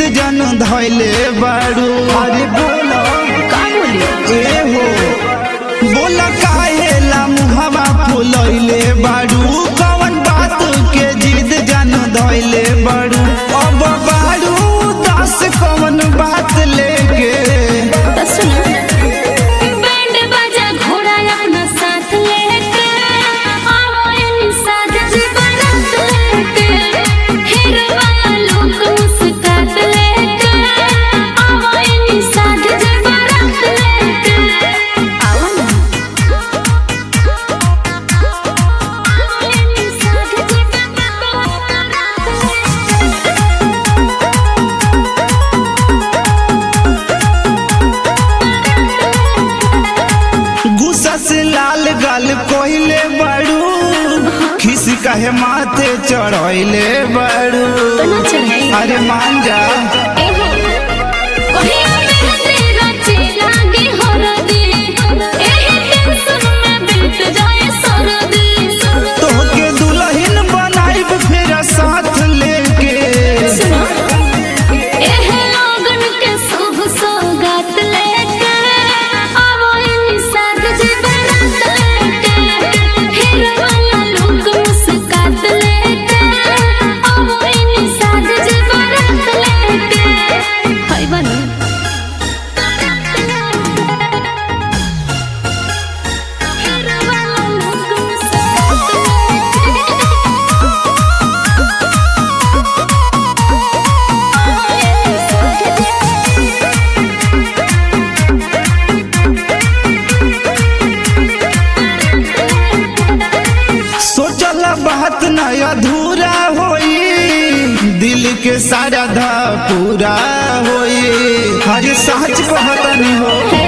जन धैले बारू अरे बोलो का बोली ए हो बोला काहेला मुहवा फुलैले बारू कवन बात के जिद जन धैले बारू अब बारू दस कवन बात लेके तो सुनो बैंड बाजा घोड़ा अपना साथ लेके आओ इन साथ बारात लेके हीरो वाला लोग मुस्कात लेके आओ इन साथ बारात लेके आओ ना आओ इन साथ बारात लेके गुस्सा से लाल गाल कोइले बारू खिस काहे माथे चढ़ैले बारू तो ना चढ़ाई अरे मान जा एहो कहिया मेहंदी रचे लागे हरदी एही टेंशन में बीत जाए सरदी तोहके दुल्हन बनाइब फिर साथ लेके सुनो एहे लोगन के शुभ सौगात लेके आवो इन साथ जी बारात लेके हीरो वाला लोग मुस्कात लेके आवो इन साथ जी बारात लेके हाय बनी सोचल बात न अधूरा होई दिल के सारा धा पूरा होई हर सच कहतनी हो